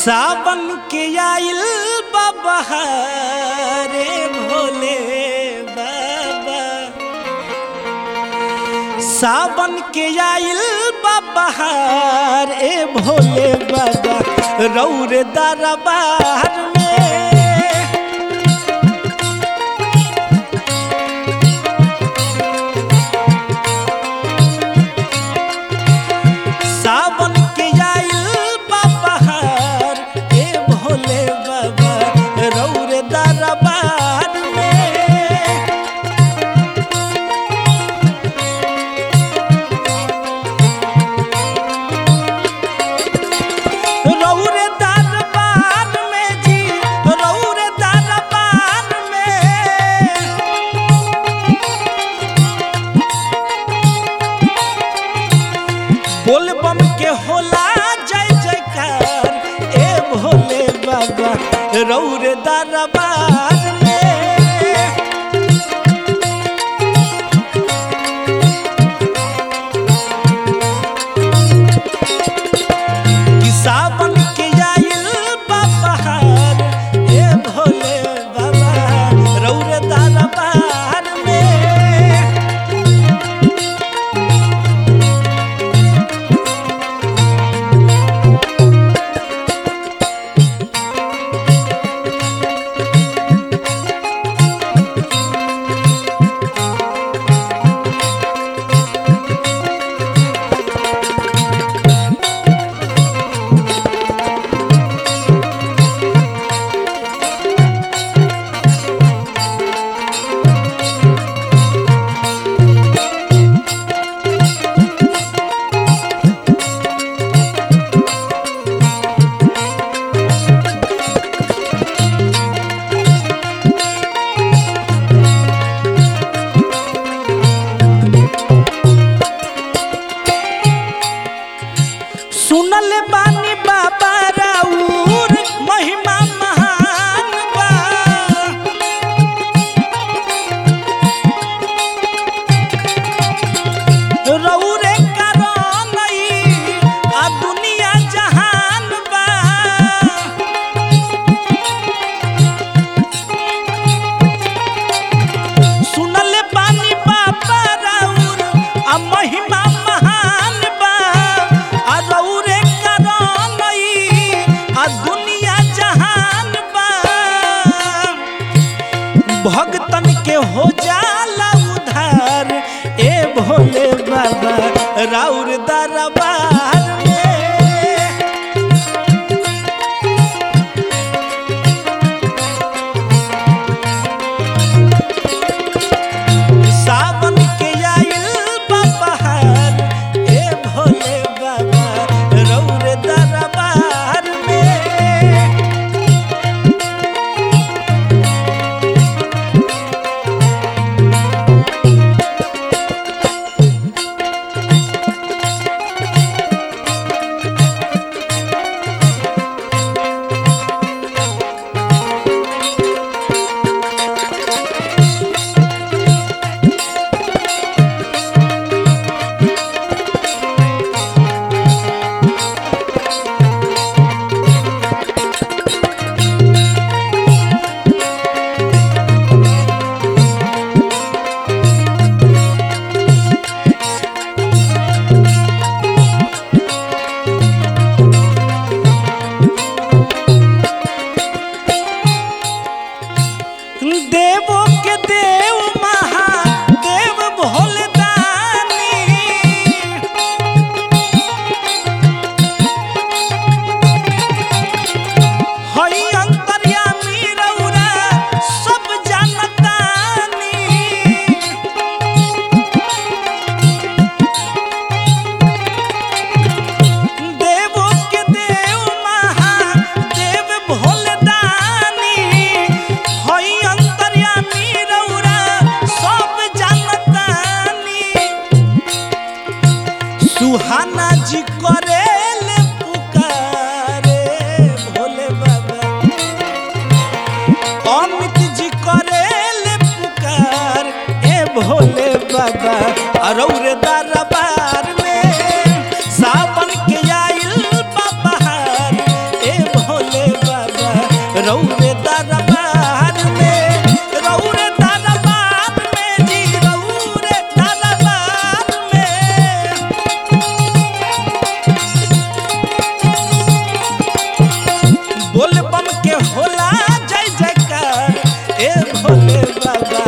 सावन के आइल बाबा रे भोले बाबा सावन के आइल बाबा रे भोले बाबा रौर दरबार में सावन के आइल बहार ए भोले बाबा रौर दरबार में रौर दरबार में जी रौर दरबार में बोल बम के होला जय जयकार ए भोले बाबा रौर दरबार में कि सावन के आइल बहार ए भोले बाबा रौर दरबार में सुनल बानी बाबा राउर महिमा महान बा रौरे कारण ई आ दुनिया जहान बा सुनल बानी बाबा राउर आ महिमा महान बा आ रौरे कारण ई आ दुनिया जहान बा भगतन के हो जाला उधार ए भोले बाबा राउर दरबार में सावन के आइल बहार ए भोले बाबा रौर दरबार में देवो के देव महादेव भोले दानी हई अंतर्यामी रौरा सब जानतानी देवो के देव महादेव भोले दानी हई अंतर्यामी रौरा भोले बाबा